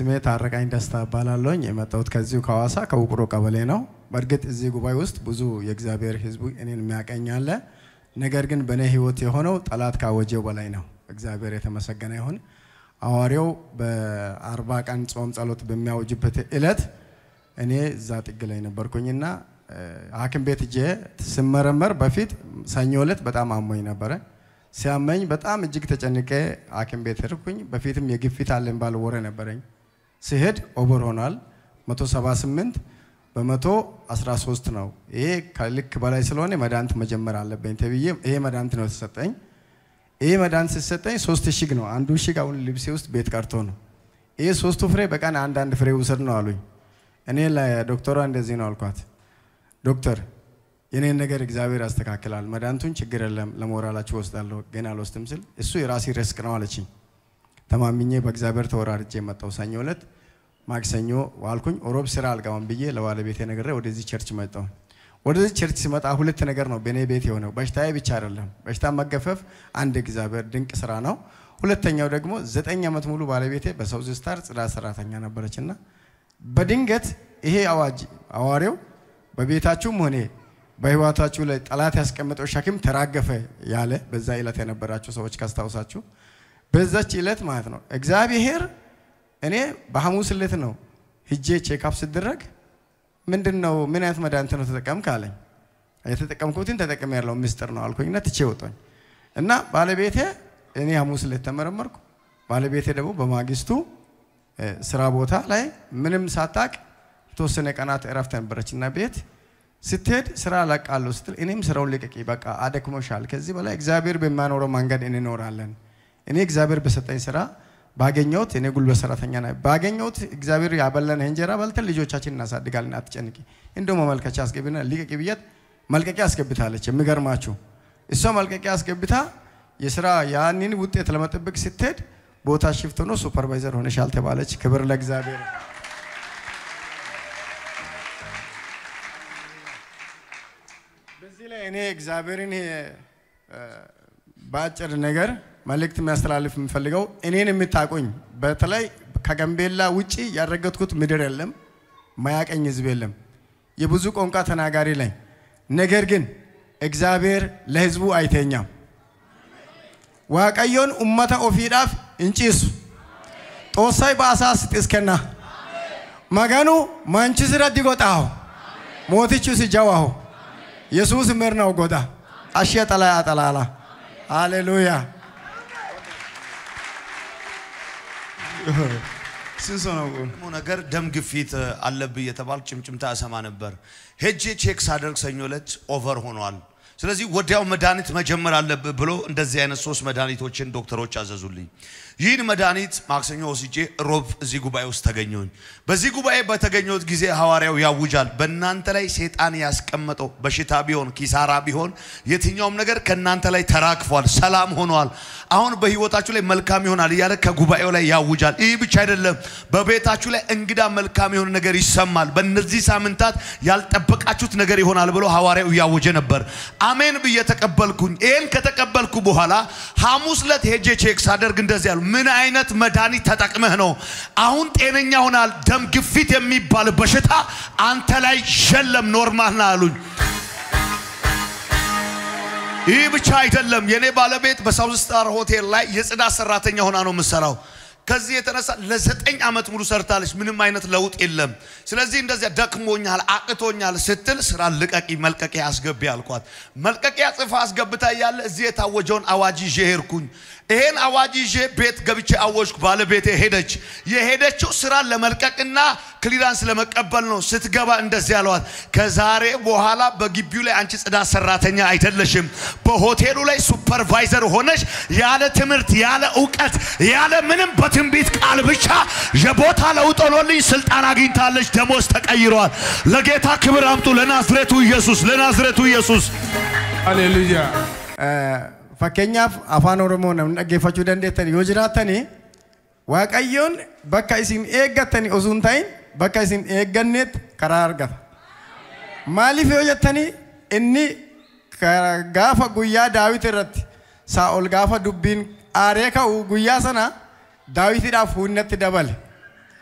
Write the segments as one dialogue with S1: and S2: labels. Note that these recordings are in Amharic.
S1: ስሜ ታረቃኝ ደስታ እባላለሁኝ። የመጣሁት ከዚሁ ከሐዋሳ ከውቅሮ ቀበሌ ነው። በእርግጥ እዚህ ጉባኤ ውስጥ ብዙ የእግዚአብሔር ሕዝቡ እኔን የሚያቀኝ አለ። ነገር ግን በእኔ ሕይወት የሆነው ጠላት ካወጀው በላይ ነው። እግዚአብሔር የተመሰገነ ይሁን። ሐዋርያው በአርባ ቀን ጾም ጸሎት በሚያውጅበት እለት እኔ እዛ ጥግ ላይ ነበርኩኝና ሐኪም ቤት እጄ ስመረመር በፊት ሰኞ እለት በጣም አሞኝ ነበረ። ሲያመኝ በጣም እጅግ ተጨንቄ ሐኪም ቤት ሄድኩኝ። በፊትም የግፊት አለኝ ባለ ወሬ ነበረኝ። ሲሄድ ኦቨር ሆኗል 178 በመቶ 13 ነው። ይሄ ከልክ በላይ ስለሆነ መድኃኒት መጀመር አለብኝ ተብዬ ይሄ መድኃኒት ነው የተሰጠኝ። ይሄ መድኃኒት ሲሰጠኝ ሶስት እሽግ ነው። አንዱ እሽግ አሁን ልብሴ ውስጥ ቤት ቀርቶ ነው። ይሄ ሶስቱ ፍሬ በቀን አንዳንድ ፍሬ ውሰድ ነው አሉኝ። እኔ ለዶክተሯ እንደዚህ ነው አልኳት፣ ዶክተር የኔን ነገር እግዚአብሔር ያስተካክላል፣ መድኃኒቱን ችግር የለም ለሞራላችሁ ወስዳለሁ፣ ግን አልወስድም ስል እሱ የራሴ ሪስክ ነው አለችኝ። ተማምኜ በእግዚአብሔር ተወራርጄ የመጣው ሰኞ ዕለት ማክሰኞ ዋልኩኝ። ሮብ ስራ አልገባም ብዬ ለባለቤቴ ነግሬ ወደዚህ ቸርች መጣሁ። ወደዚህ ቸርች ሲመጣ ሁለት ነገር ነው በእኔ ቤት የሆነው። በሽታዬ ብቻ አይደለም፣ በሽታ መገፈፍ አንድ እግዚአብሔር ድንቅ ስራ ነው። ሁለተኛው ደግሞ ዘጠኝ ዓመት ሙሉ ባለቤቴ በሳውዝ ስታር ጽዳት ሰራተኛ ነበረችና በድንገት ይሄ አዋጅ አዋሪው በቤታችሁም ሆነ በህይወታችሁ ላይ ጠላት ያስቀመጠው ሸክም ተራገፈ ያለ በዛ ዕለት የነበራችሁ ሰዎች ካስታውሳችሁ በዛች ዕለት ማለት ነው እግዚአብሔር እኔ በሐሙስ ዕለት ነው ሂጄ ቼክአፕ ስደረግ ምንድን ነው ምን አይነት መድኃኒት ነው ተጠቀምክ አለኝ። የተጠቀምኩትን ተጠቅሜ ያለው ምስጢር ነው አልኩኝና ትቼ ወጣኝ እና ባለቤቴ እኔ ሐሙስ ዕለት ተመረመርኩ። ባለቤቴ ደግሞ በማግስቱ ስራ ቦታ ላይ ምንም ሳታቅ የተወሰነ ቀናት እረፍት ነበረችና ቤት ስትሄድ ስራ ለቃለሁ ስትል እኔም ስራውን ልቀቂ፣ በቃ አደክሞሻል፣ ከዚህ በላይ እግዚአብሔር በማኖረው መንገድ እንኖራለን። እኔ እግዚአብሔር በሰጠኝ ስራ ባገኘሁት እኔ ጉልበት ሰራተኛ ና ባገኘሁት እግዚአብሔር ያበላን እንጀራ በልተን ልጆቻችን እናሳድጋለን፣ አትጨንቂ፣ እንደው መመልከቻ አስገቢና ልቀቂ ብያት መልቀቂያ አስገብታለች። የሚገርማችሁ እሷ መልቀቂያ አስገብታ የስራ ያንን ውጤት ለመጠበቅ ስትሄድ ቦታ ሽፍት ሆኖ ሱፐርቫይዘር ሆነሻል ተባለች። ክብር ለእግዚአብሔር። በዚህ ላይ እኔ እግዚአብሔርን በአጭር ነገር መልእክት የሚያስተላልፍ የምፈልገው እኔን የምታቆኝ በተለይ ከጋምቤላ ውጪ ያረገጥኩት ምድር የለም፣ ማያቀኝ ህዝብ የለም። የብዙ ቋንቋ ተናጋሪ ላይ ነገር ግን እግዚአብሔር ለህዝቡ አይተኛም። ዋቀዮን ኡመተ ኦፊዳፍ እንጪሱ ጦሳይ በአሳስ ጥስከና መገኑ ማንችስረ ዲጎጣሁ ሞቲቹስ ጀዋሁ የሱስ ምርነው ጎዳ አሸ ጠላይ አጠላላ ሃሌሉያ ስንሶ ነው
S2: ነገር ደም ግፊት አለብህ የተባል ጭምጭምታ እሰማ ነበር። ሄጄ ቼክ ሳደርግ ሰኞ ዕለት ኦቨር ሆኗል። ስለዚህ ወዲያው መድኃኒት መጀመር አለብህ ብሎ እንደዚህ አይነት ሶስት መድኃኒቶችን ዶክተሮች አዘዙልኝ። ይህን መድኃኒት ማክሰኞ ወስጄ ሮብ እዚህ ጉባኤ ውስጥ ተገኘሁኝ። በዚህ ጉባኤ በተገኘሁት ጊዜ ሐዋርያው ያውጃል፣ በእናንተ ላይ ሴጣን ያስቀመጠው በሽታ ቢሆን ኪሳራ ቢሆን የትኛውም ነገር ከእናንተ ላይ ተራግፏል፣ ሰላም ሆኗል። አሁን በህይወታችሁ ላይ መልካም ይሆናል እያለ ከጉባኤው ላይ ያውጃል። ይህ ብቻ አይደለም፣ በቤታችሁ ላይ እንግዳ መልካም የሆነ ነገር ይሰማል። በእነዚህ ሳምንታት ያልጠበቃችሁት ነገር ይሆናል ብሎ ሐዋርያው እያወጀ ነበር። አሜን ብዬ ተቀበልኩኝ። ይህን ከተቀበልኩ በኋላ ሐሙስ ዕለት ሄጄ ቼክ ሳደርግ እንደዚህ ያሉ ምን አይነት መድኃኒት ተጠቅመህ ነው አሁን ጤነኛ ሆናል? ደም ግፊት የሚባል በሽታ አንተ ላይ የለም፣ ኖርማል ና አሉኝ። ይህ ብቻ አይደለም። የኔ ባለቤት በሳውዝ ስታር ሆቴል ላይ የጽዳት ሰራተኛ ሆና ነው የምሰራው። ከዚህ የተነሳ ለዘጠኝ ዓመት ሙሉ ሰርታለች። ምንም አይነት ለውጥ የለም። ስለዚህ እንደዚያ ደክሞኛል፣ አቅቶኛል ስትል ስራ ልቀቂ፣ መልቀቂያ አስገቢ አልኳት። መልቀቂያ ጽፋ አስገብታ እያለ እዚህ የታወጀውን አዋጅ ይዤ ሄድኩኝ። ይሄን አዋጅ ይዤ ቤት ገብቼ አወጅኩ። ባለቤቴ ሄደች። የሄደችው ስራን ለመልቀቅና ክሊራንስ ለመቀበል ነው። ስትገባ እንደዚህ ያለዋት፣ ከዛሬ በኋላ በግቢው ላይ አንቺ ጽዳት ሰራተኛ አይደለሽም። በሆቴሉ ላይ ሱፐርቫይዘር ሆነሽ ያለ ትምህርት ያለ እውቀት ያለ ምንም በትንቢት ቃል ብቻ የቦታ ለውጥ ሆኖልኝ ስልጣን አግኝታለች። ደሞዝ ተቀይረዋል። ለጌታ ክብር አምጡ። ለናዝሬቱ ኢየሱስ፣ ለናዝሬቱ ኢየሱስ።
S3: ሃሌሉያ
S1: fakkeenyaaf afaan oromoo namni dhaggeeffachuu dandeettani yoo jiraattani waaqayyoon bakka isin eeggattani osoo hin ta'in bakka isin eegganneetti karaa argata. Maaliif yoo jettani inni gaafa guyyaa daawit irratti saa'ol gaafa dubbiin aaree ka'u guyyaa sana daawitiidhaaf humnatti dabale.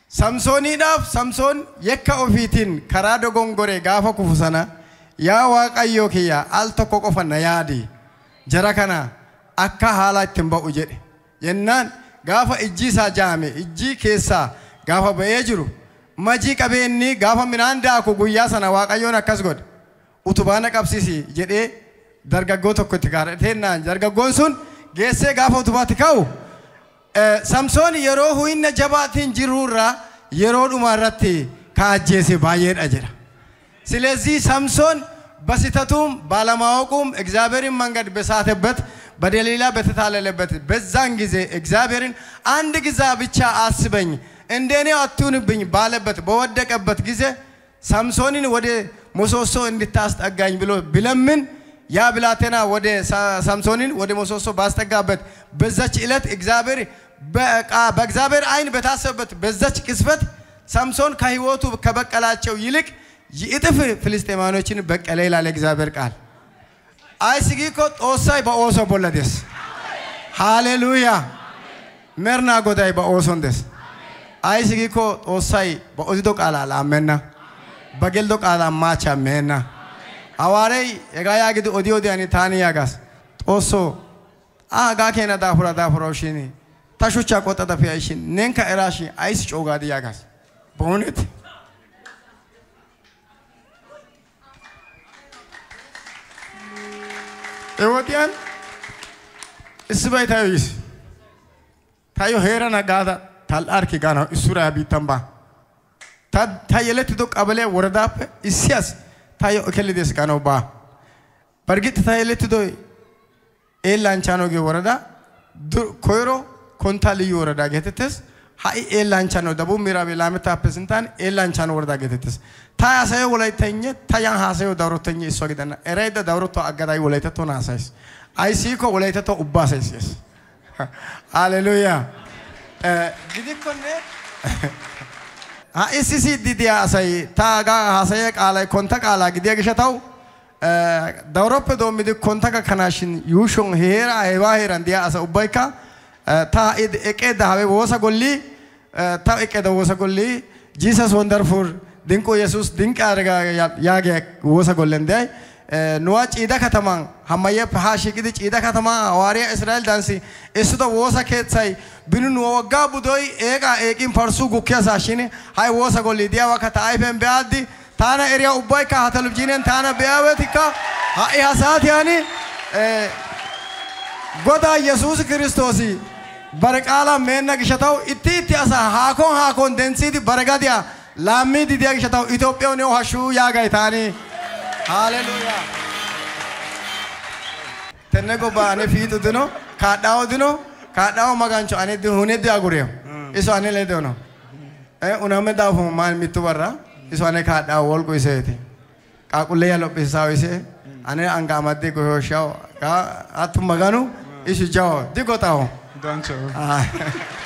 S1: Samsooniidhaaf Samsoon yakka ofiitiin karaa dogongoree gaafa kufu sana yaa waaqayyoo kiyya al tokko qofa na yaadi jara kana akka haala ittiin ba'u jedhe jennaan gaafa ijji isaa jaame ijji keessaa gaafa ba'ee jiru majii qabeenni gaafa midhaan daaku guyyaa sana waaqayyoon akkas godhe utubaana qabsiisi jedhee dargaggoo tokko itti kadhateenaan dargaggoon sun geessee gaafa utubaatti ka'u Eh, Samsoon yeroo huyna jabaatiin jirurraa yeroo dhuma irratti kaajjeese baay'eedha jedha. ስለዚህ ሳምሶን በስህተቱም ባለማወቁም እግዚአብሔርን መንገድ በሳተበት በደሊላ በተታለለበት በዛን ጊዜ እግዚአብሔርን አንድ ጊዜ ብቻ አስበኝ እንደኔ አትሁንብኝ ባለበት በወደቀበት ጊዜ ሳምሶንን ወደ ምሰሶ እንድታስጠጋኝ ብሎ ቢለምን ያ ብላቴና ወደ ሳ- ሳምሶንን ወደ ምሰሶ ባስጠጋበት በዛች ዕለት እግዚአብሔር በቃ- በእግዚአብሔር ዓይን በታሰበበት በዛች ቅስፈት ሳምሶን ከህይወቱ ከበቀላቸው ይልቅ ይእጥፍ ፍልስጤማኖችን በቀለ ይላል እግዚአብሔር ቃል። አይስጊ እኮ ጦሳይ በኦሶ ቦለደስ ሃሌሉያ መርና ጎዳይ በኦሶን ደስ አይስጊ እኮ ጦሳይ በኦዚዶ ቃላ ላመና በገልዶ ቃላ ማቻ መና ሐዋርያይ የጋ ያግድ ኦዲ ኦዲያኒ ታኒ ያጋስ ጦሶ አጋ ኬና ዳፉራ ዳፉራው ሽኒ ታሹቻ ቆጠጠ ፊያሽን ነንከ እራሺ አይስ ጮጋዲ ያጋስ በእውነት Ewotiyaan issibay tayo yis. Tayo heera nagaada tal'aarki gaana issuraa biittan baa. Ta ta yelettido qabalee woradaappe issi as tayo ekellides gaanawu baa. Bargitti ta yelettido eellaanchaanoo gee woradaa dur- koyro konttaa liyyu woradaa geetettes. Ha'i eellaanchaanoo dabuu miiraabee laamettaappe sinttaan eellaanchaanoo woradaa geetettes. Ta haasayo wolayttegne ta yan haasayo dawrottegne issuwa gidenna. Eraydda dawrottuwa aggada wolaytattuwan haasayis. Aysiikko wolaytattuwa ubbaa haasayissees. Haleluuyaa. Eh, Gidikkonne ha'i sisiiddi diya asay ta hagaa haasaya qaalay kontta qaalaa gidiya gishatawu eh, dawroppe doommidi kontta gakkanaashin yuushon heeraa heebaa heeran diya asa ubbaykka eh, ta ha'i eqqeedda habe woosa gollii eh, ta eqqeedda woosa gollii Jesus wonderful ድንቁ ኢየሱስ ድንቅ አደረጋ ያገ ወሰ ጎለን ዳይ ኑዋ ጪዳ ከተማን ሀማየ ሀ ሽቅድ ጪዳ ከተማ ሐዋርያ እስራኤል ዳንሲ እሱቶ ወሰ ኬትሳይ ብኑ ኑ ወጋ ቡዶይ ኤቃ ኤቂን ፈርሱ ጉኪያ ሳሽን ሃይ ወሰ ጎሊ ዲያ ወከታ አይፈን ቢያዲ ታና ኤሪያ ኡባይካ ሀተልብጂኔን ታና ቢያበቲካ ሃኢ ሀሳት ያኒ ጎዳ ኢየሱስ ክርስቶስ በረቃላ ሜና ግሸታው እቲ እቲ አሳ ሃኮን ሃኮን ደንሲቲ በረጋዲያ ላሚዲ ዲያ ግሸታው ኢትዮጵያው ነው ሀሹ ያጋይ ታኒ ሃሌሉያ ተነጎ ባኔ ፊቱ ድኖ ካዳው ድኖ ካዳው መጋንቾ አኔ ድ ሁኔ ዲ አጉሬው ኢሶ አኔ ለዶ ነው እ ኡናመ ዳፉ ማን ሚቱ በራ ኢሶ አኔ ካዳው ወልቆ ይሰቲ ቃቁለ ያሎ ቢሳው ይሰ አኔ አንጋ ማዴ ጎሾሻው ካ አቱ መጋኑ ኢሱ ጃው ዲጎታው
S3: Dancho.
S1: Ah.